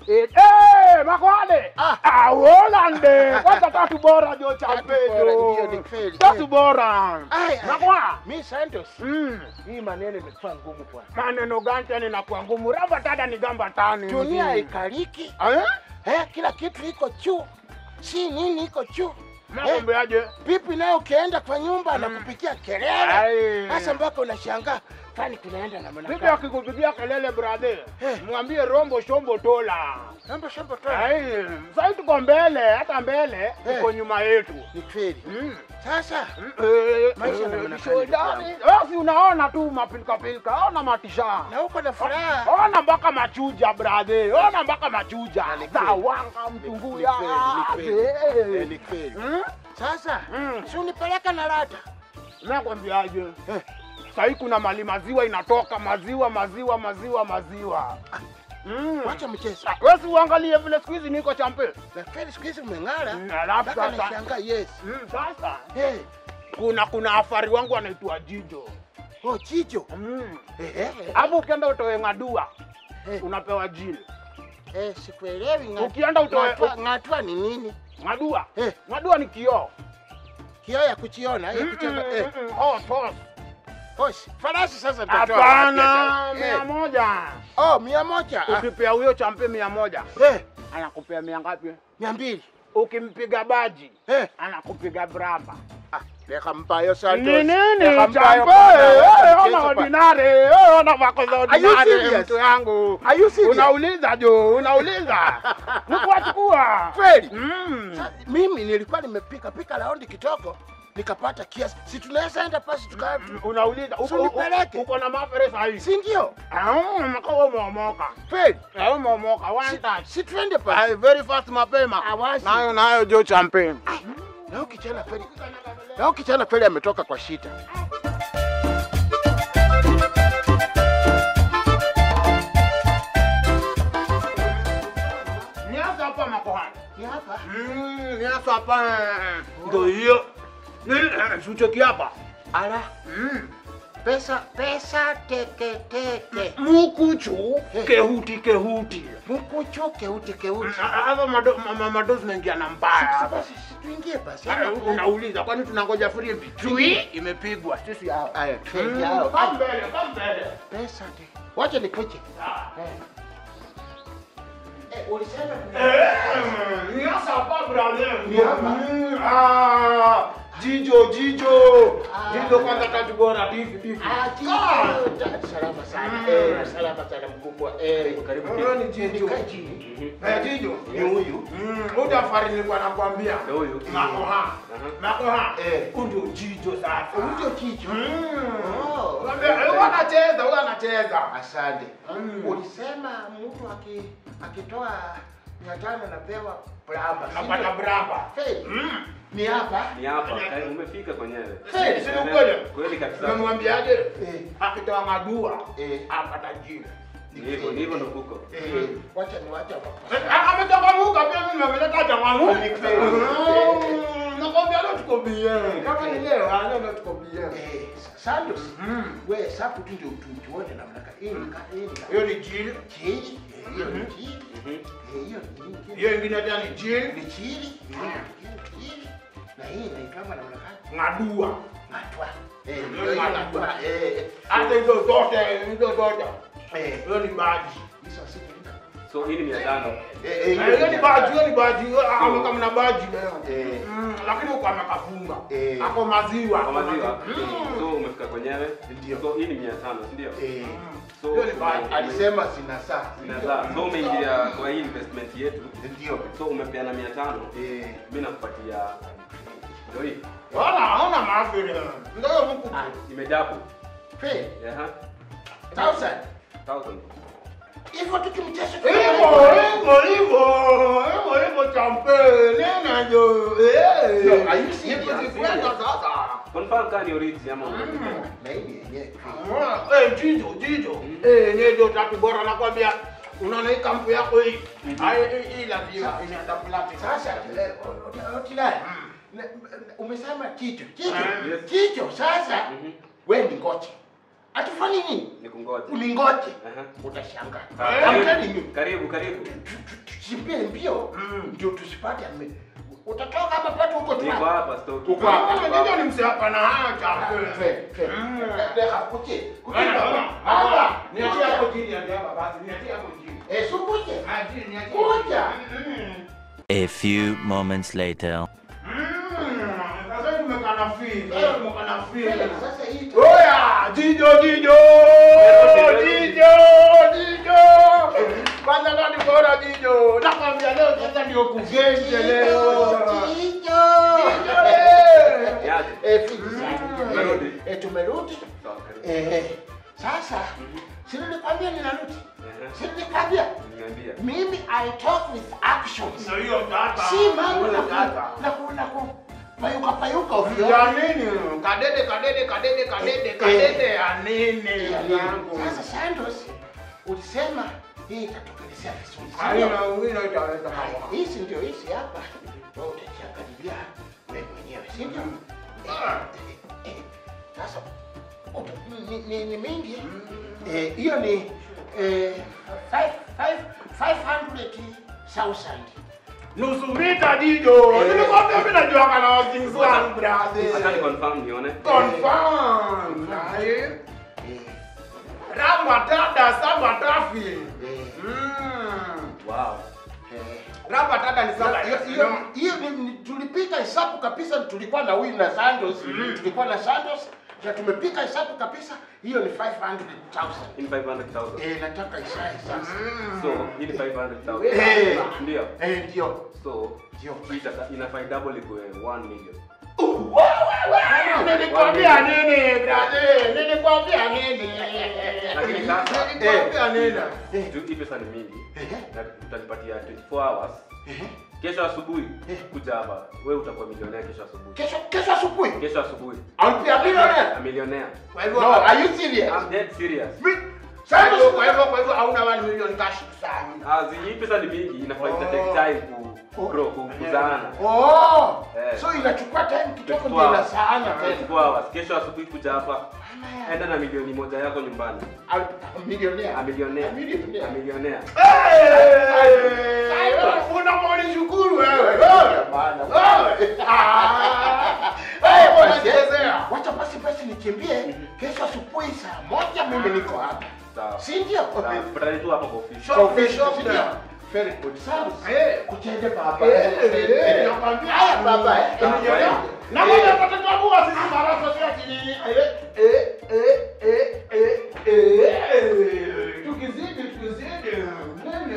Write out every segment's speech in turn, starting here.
Eh, eh, makwade. Ah. Ah, Holande. Kwanza tatu bora jo Tatu bora, champejo. ndio, ni kweli. Tatu bora. Ai, ai. Makwa. Mi Santos. Mm. Hii maneno imekuwa ngumu bwana. Maneno gani tena inakuwa ngumu? Raba tada ni gamba tani. Dunia mzee. ikaliki. Eh? Eh, kila kitu iko juu. Si nini iko juu. Nakwambiaje? Pipi nayo ukienda kwa nyumba anakupikia kelele. Ai. Sasa mpaka unashangaa kwani kunaenda na Bibi mwanaka. akikupigia kelele brother, Eh. mwambie rombo shombo tola. Shamba shamba toa. Ai, sasa tuko mbele, hata mbele Eh. tuko nyuma yetu. Ni kweli. Mm. Sasa Eh, Maisha eh, yanaonekana shidani. ni Basi unaona tu mapilika pilika, ona matisha. na uko na furaha. Ona mpaka machuja brother, ona mpaka machuja. Ni kweli. Zawanga Ni mtunguya. kweli, ni kweli. Eh, Ni kweli. Mm? Sasa Mm. si unipeleka na lata. Nakwambiaje? Eh. Sahii kuna mali maziwa inatoka, maziwa maziwa maziwa maziwa. Mm. Wacha mchezo. Ah, Wewe si uangalie vile siku hizi niko champe. Na kweli siku hizi umeng'ara. Mm, alafu Mpaka sasa- nashangaa yes. Mm, sasa Eh, kuna kuna afari wangu anaitwa Jijo. oh chicho. Mm. Eh, eh, Hapo ukienda utoe ng'adua eh, unapewa jili. eh, sikuelewi ng'at- Ukienda utoe ng'atwa- ng'atwa ni nini? ng'adua. Eh. Ng'adua ni kioo. Kioo ya kuchiona, ya kucheza. Eh, Mm, mm, oh, tos. hosi. Farasi sasa nitatoa. Hapana, Eh, mia moja. Oh, mia moja. Ah, Ukipea huyo champe mia moja Eh, anakupea mia ngapi? mia mbili. Ukimpiga baji Eh, anakupiga braba. ah, leka mpayo Santos. Ni nini Leka mpayo champe? kwa- Eh, Ona Mchezo pa- ordinary, eh, ona vako za you ordinary serious? mtu yangu. Are you serious? Unauliza jo, unauliza. Nikuwachukua. Kweli? Mm. Sa- Mimi nilikuwa nimepika pika raundi kitoko nikapata kiasi. Si tunaweza enda pasi tuka Unauliza uko- Si unipeleke. uko na mafere sahihi. si ndio? Ah, mkao umeomoka. Kweli? Eh, umeomoka one touch. Si tuende pasi. Ai, very fast mapema. Awasi. Nayo nayo jo champe. Na huyu kijana kweli. Na huyu kijana kweli ametoka kwa shida. Nianza hapa makohani. Ni hapa. Mm, nianza hapa. Ndio hiyo. Ni sucheki hapa. Ala, Mm. pesa pesa teke teke. Mukuchu kehuti kehuti. Mkuchu keuti keuti. Hapa mado- ma- ma- madozi naingia na mbaya Sasa hapa. basi si tuingie basi. Ah, Unauliza kwani tunangoja filimbi? Chui imepigwa. Sisi hao. Aya, Mm, twende hao. Come mbele, come mbele. Pesa teke. Wacha nikuje. Ah. Eh. Eh, ulisema Eh, nianza hapa brother. Ni hapa? Mm, ah, Jijo, jijo. Ah. Jijo kwanza tatu bora tifi tifi. Ah, Ah. Jijo. Ta- Salama sana. Mm. Eh, salama sana mkubwa. Eh, Karibu Huyo ni Jijo. Kaa chini. Eh, Jijo. Ni huyu. Mm, huyu afari nilikuwa nakwambia. Ndio huyu. Makoha. Aha. Makoha. Eh. Huyu ndio Jijo sasa. Huyu ndio Jijo. Mm. Oh. Mwambie, eh, huyu anacheza, huyu anacheza. Asante. Mm. Ulisema mtu aki akitoa mia tano napewa braba. si Napata ndio? braba. Feli. Mm. Ni hapa. Ni hapa, karibu umefika kwenyewe. Si- si ni ukweli? Kweli kabisa. Umemwambiaje? Eh. Akitoa madua Eh. apata jina. Ni hivyo, ni hivyo ndo kuko. Eh, wacha ni wacha hapa. Eh, Amechangamuka pia mimi nimeleta changamuka. Ni kweli. Mm, Nakwambia leo tuko bien. Kama ni leo, ah, leo tuko bien. Eh, Santos. Mm. We safu tu ndio tuone namna gani. Hii ni ka- hii ni ka- Hiyo ni jili. Chili. Eh, Hiyo ni Mhm. chili. Mhm. Eh, hiyo ni nini? Hiyo ingine tena ni jili. Ni chili. Hiyo ni chili. Na hii inaitwa namna gani? Ngadua. Matwa. Eh, Hiyo hiyo ni ni matwa. matwa. Eh, eh. Hata hizo zote, hizo zote. Eh, Hiyo ni baji. hizo si So hii ni mia tano. Eh, eh, Eh, Hiyo ni baji, hiyo ni baji. Ama kama na baji leo. Eh. Mm, Lakini huko amekafunga. Eh. Ako maziwa. Kwa maziwa. Mm. So umefika kwenyewe. Ndio. So hii ni mia tano, si ndio? Eh, So Hiyo ni baji. ume- alisema sina saa. Inazaa. So umeingia kwa hii investment yetu. Ndio. So umepeana mia tano. Eh, Mimi nakupatia ndio hii. Wala hauna maafiri. Ndio mku. Ah, imejapo. Feli. Aha. Thousand. 1000. Hivyo tukimchesha Hivyo, hivyo, hivyo. Hivyo, hivyo champe. Nena jo. Eh. No, are you serious? Nipo sikwenda sasa. Confirm kama ni origin ama unataka. Mm. Na hii yenyewe. Ah, Eh, jijo, jijo. Eh, nyejo tatu bora nakwambia. Unaona hii kampu yako hii. Hai hii hii lazima inaenda plati. Sasa eh, o- o- Otilai, Mm. na- umesema kitu kitu Ah, yes. kitu. Sasa Mhm. wewe ni ngoja Atufanye nini? Nikungoje. Uningoje. Aha. Utashangaa. Ah, I'm telling you. Karibu, karibu. Tusimbie mbio ndio tusipate ame. Utatoka hapa patu huko tu. Niko hapa stoki. Uko hapa. Ndio ni msiapa na haya chakula. Fe, fe. Mm. Deha kuche. Kuche. Bana, bana, Hapa. bana. Niachie hapo chini ya hapa basi, niachie hapo chini. Eh, sukuje. Ah, chini, niachie. Kuja. Mm. A few moments later. Mm. Sasa tumekana free. Sasa tumekana free. Sasa hii Oya, jijo jijo. Jijo, jijo. Kwanza ndo bora jijo. Nakwambia leo sasa ndio kugenje leo. Jijo, eh. Yaje. Eh, fiti Mm. sana. Tumerudi. Eh, tumerudi. Sawa, karibu. Eh, sasa si nilikwambia ninarudi. Aha. Si nilikwambia Niambia. mimi I talk with actions. Na hiyo data. Si mambo na Hiyo data. ku- na ku na ku payuka payuka ovyo. Ya nini? Kadede kadede kadede kadede kadede ya nini? yangu? Sasa Santos ulisema hii itatokelezea vizuri. si Haina ndio? wino itaweza Haya, hawa. hizi ndio hizi hapa. Wewe utajiangalia wewe mwenyewe, si ndio? Ah. Eh, eh, Sasa uta- ni, ni, ni mingi eh, hiyo ni eh, five, five, 500,000. Nusu mita jijo. Nilikwambia mimi najua kana wazings wangu Acha ni brother. confirm nione. Confirm. Aye. Eh, Ramba tada saba tafi. eh, Mm. Wow. eh. Ramba tada ni saba. Hiyo- hiyo- hiyo ni- ni- tulipiga hesabu kabisa, tulikuwa na huyu na Santos, tulikuwa na Santos na tumepiga hesabu kabisa, hiyo ni 500,000. In 500,000. Eh, nataka isae sasa. So, hii ni 500,000. Eh. Ndio. Eh, ndio. So, Ndio. hii itaka- inafaa double ikuwe 1 million. Nilikwambia nini brother? Nilikwambia nini? Lakini sasa- Nilikwambia nini? Eh, Juu hii pesa ni mingi. eh, Na utanipatia 24 hours. eh. Kesho asubuhi Eh. kuja hapa. Wewe utakuwa milionea kesho asubuhi. Kesho kesho asubuhi. Kesho asubuhi. I'll be a millionaire. A millionaire. Kwa hivyo No, are you serious? I'm dead serious. Kwa hivyo kwa hivyo kwa hivyo hauna 1 million cash sana. Ah, zi- hii pesa ni mingi, inafaa ita take Oh. time ku ku grow, ku kuzaana. Oh, Eh. so inachukua time kidogo 24 ndio hours. inasaana tena. 24 hours. Kesho asubuhi kuja hapa. Enda na milioni moja yako nyumbani. I'll be a millionaire. A millionaire. A millionaire. A millionaire. Unamwoni shukuru wewe. Bana. Eh, Eh, bwana basi, eh, chezea. Wacha basi basi nikimbie kesho asubuhi saa moja mimi niko hapa. Sawa. Si ndio? Sawa, Tutane tu hapo kwa ofisi. Shop the shop Ndio. there. Very good. Sawa. Eh. Kucheze baba. Eh, eh, eh, nakwambia. Haya baba. eh. Unaelewa? Na mbona pata tabua sisi marasa sio chini. Eh eh eh eh eh eh. Tukizidi tukizidi. Nene.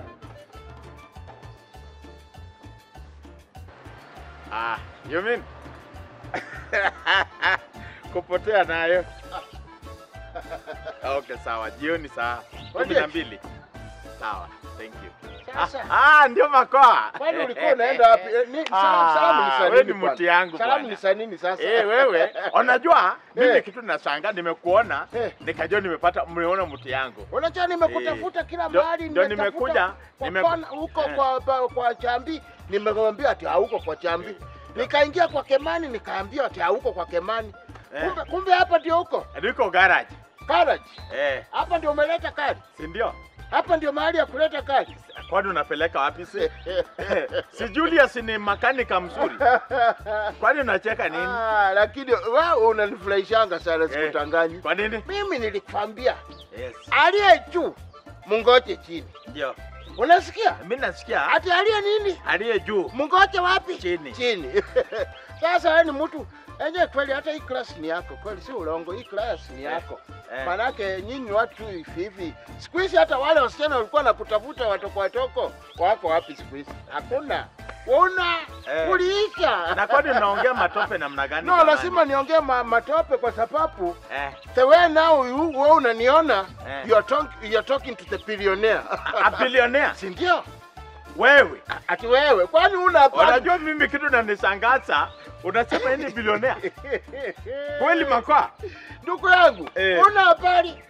Ah, you mean? Kupotea nayo. Okay, sawa. Jioni saa kumi na mbili. Sawa. Thank you. Sasa. Ah, ah, ndio makoa. Kwani ulikuwa unaenda wapi? Eh, ni salamu salamu ni saa wewe nini ni bwana? mti yangu Salamu bwana. ni saa nini sasa? Eh, wewe unajua mimi Eh. kitu nashangaa nimekuona Eh. nikajua nimepata mmeona mti yangu. Unajua nimekutafuta kila Ndio- mahali ndio nimetafuta nimekuja, kwa nime- kona, huko Eh. kwa, kwa, kwa Chambi nimemwambia ati hauko kwa Chambi. Nikaingia kwa Kemani nikaambia ati hauko kwa Kemani. Eh. Kumbe, kumbe hapa ndio huko Niko garage. garage. Eh, Hapa ndio umeleta kadi. si ndio? Hapa ndio mahali ya kuleta kadi. Kwani unapeleka wapi si? si Julius ni makanika mzuri. Kwani unacheka nini? Ah, lakini wewe unanifurahishanga sana sikutanganyi. Kwa nini? Mimi nilikwambia Yes. aliye juu mungoje chini. Ndio. Unasikia? Mimi nasikia Ati aliye nini? aliye juu. Mungoje wapi? Chini. Chini. Sasa wewe ni mtu enye kweli, hata hii class ni yako kweli, si ulongo. Hii class ni yako eh. manake nyinyi watu hivi hivi. Siku hizi hata wale wasichana walikuwa nakutafuta watoko watoko wako wapi siku hizi? Hakuna. Una Eh. uliisha. Na kwani unaongea matope namna gani? No, jamani? lazima niongee ma, matope kwa sababu eh. the way now you wewe unaniona Eh. you are talk, you are talking to the billionaire. A billionaire. si ndio? Wewe. Ati wewe kwani una habari? Unajua mimi kitu nanishangaza, unasema yeye ni billionaire. Kweli makwa? Ndugu yangu, Eh. una habari?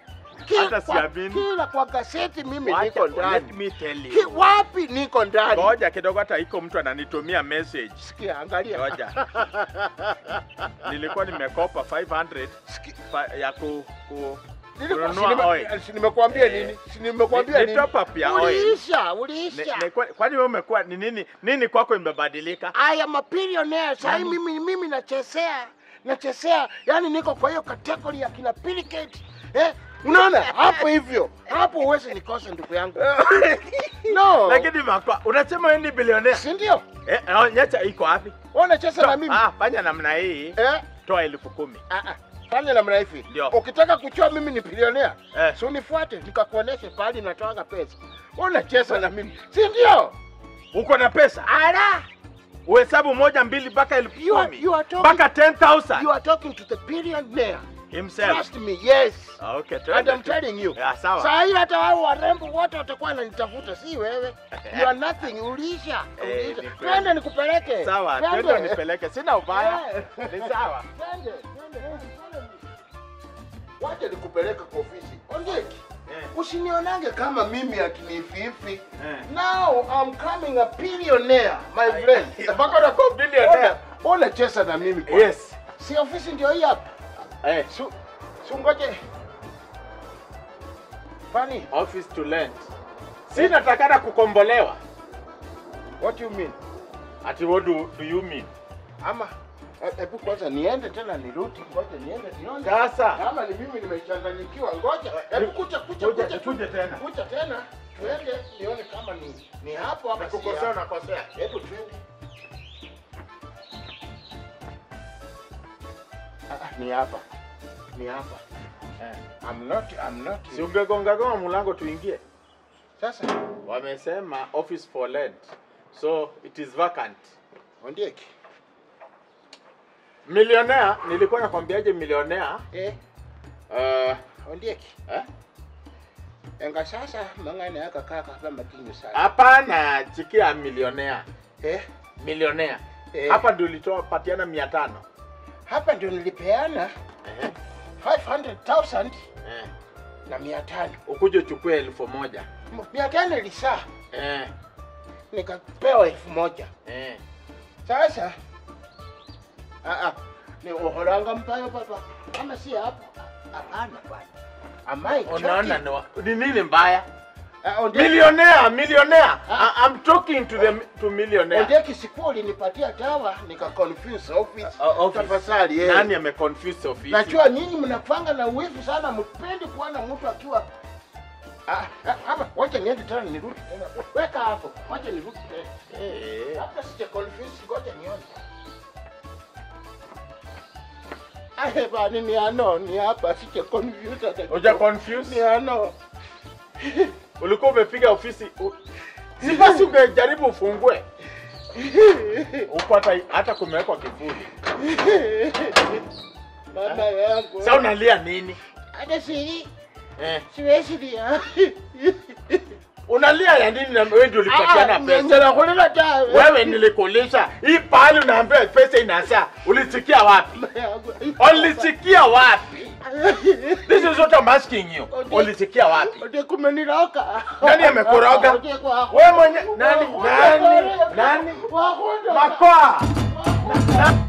Kila Hata kwa- siamini. Kila kwa gazeti mimi Wacha, niko let ndani. me tell Ki, you. wapi niko ndani? Ngoja kidogo, hata iko mtu ananitumia message. Sikia, angalia. Ngoja. Nilikuwa nimekopa 500 Sikia. fa- ya ku, ku Nilikuwa- kununua si nime- oil. si nimekuambia Eh, nini? Si nimekuambia ni nini? top up ya oil. Uliisha, Ne- uliisha. ne- kwa- Kwani wewe umekuwa ni nini nini kwako imebadilika? I am a billionaire. Sasa mimi mimi nachezea nachezea, yani niko kwa hiyo category ya kina Bill Gates. Eh? Unaona hapo hivyo. Hapo uweze nikosa ndugu yangu. No. Lakini makwa unasema wewe ni bilionea. si ndio? Eh, eh, nyacha iko wapi? Wewe unacheza na mimi. Ah, fanya namna hii. Eh? Toa elfu kumi. Ah ah. Fanya namna hivi. Ndio. Ukitaka kuchua mimi ni bilionea, Eh. si unifuate nikakuoneshe pahali natoaga pesa. Wewe unacheza na mimi. Si ndio? Uko na pesa? Ala! Uhesabu moja mbili mpaka elfu You are- kumi. you are talking- Mpaka 10,000 You are talking to the billionaire. himself. Trust me, yes. Ah, okay, And twende I'm tu. telling you. Ya, sawa. Saa hii hata wao warembo wote watakuwa wananitafuta, si wewe. You are nothing, ulisha. Eh, Ulisha. ni kweli. Twende nikupeleke. Sawa, Twende. twende unipeleke. Sina ubaya. Eh. Ni sawa. Twende, twende, twende. Wacha nikupeleke kwa ofisi. Ondeki. Eh. Usinionange kama mimi akinififi. Eh. Now I'm coming a billionaire, my friend. Mpaka unakuwa billionaire. Ona- Ona chesa na mimi kwa. Yes. Si ofisi ndio hii hapa. Eh, Su, su ngoje. Fani, office to rent. Si natakana kukombolewa. what you mean? Ati what do, do you mean? Ama e- hebu kwanza niende tena nirudi, ngoja niende nione. Sasa. Kama ni mimi nimechanganyikiwa, ngoja. Hebu kuja kuja Kuja, kuja kuja tena. Kuja tena. Twende nione kama ni ni hapo hapa. si Nakukosea, hapo. nakosea. Hebu twende. Ah, ah, ni hapa. Ni hapa. Eh. I'm not I'm not. Si ungegonga gonga mlango tuingie. Sasa Wamesema office for rent. So it is vacant. Ondieki. Millionaire, nilikuwa nakwambiaje millionaire? Eh, Uh, Ondieki. eh? Enga sasa mangane aka kaka hapa makinyo sana. Hapana, chikia millionaire. Eh, Millionaire. Eh. Hapa ndio ulitoa patiana 500. hapa ndio nilipeana Eh. 500,000 Eh. na 500. Ukuje uchukue elfu moja. 500 ilisaa Eh. nikapewa elfu moja. Eh. Sasa ah ah ni uholanga mpayo papa. Kama si hapo hapana bwana. Amai Unaona ni wa- ni nini mbaya? Ah, Ondieki. Millionaire, millionaire. Ah. I, I'm talking to the to millionaire. Ondieki siku ulinipatia dawa nika confuse office. Uh, office. Tafadhali eh. Nani ameconfuse office? Najua nyinyi mnapanga na uwivu sana, mpendi kuona mtu akiwa Ah, ah, hapa. Wacha niende tena nirudi tena. Weka hapo, wacha nirudi tena. Eh. Hata sija confuse, ngoja nione. Ahe bani ni ano, ni hapa sija confuse hata. Uja kidogo. confuse? Ni ano. Ulikuwa umepiga ofisi. u- Si basi ungejaribu ufungue. Huko hata hata kumewekwa kivuli. Mama yangu. Sasa unalia nini? Hata siri, Eh. siwezi lia. Unalia ya nini na wewe ndio ulipatiana pesa? Ngela kulila dawa. Wewe nilikulisha. Hii pahali unaambia pesa inasaa. Ulisikia wapi? Ulisikia wapi? This is what I'm asking you. Ulisikia wapi? Ode kumeniroka. Nani amekoroga? Ode kwa- Wewe mwenye nani nani nani? Wakunda. Makoa. Na-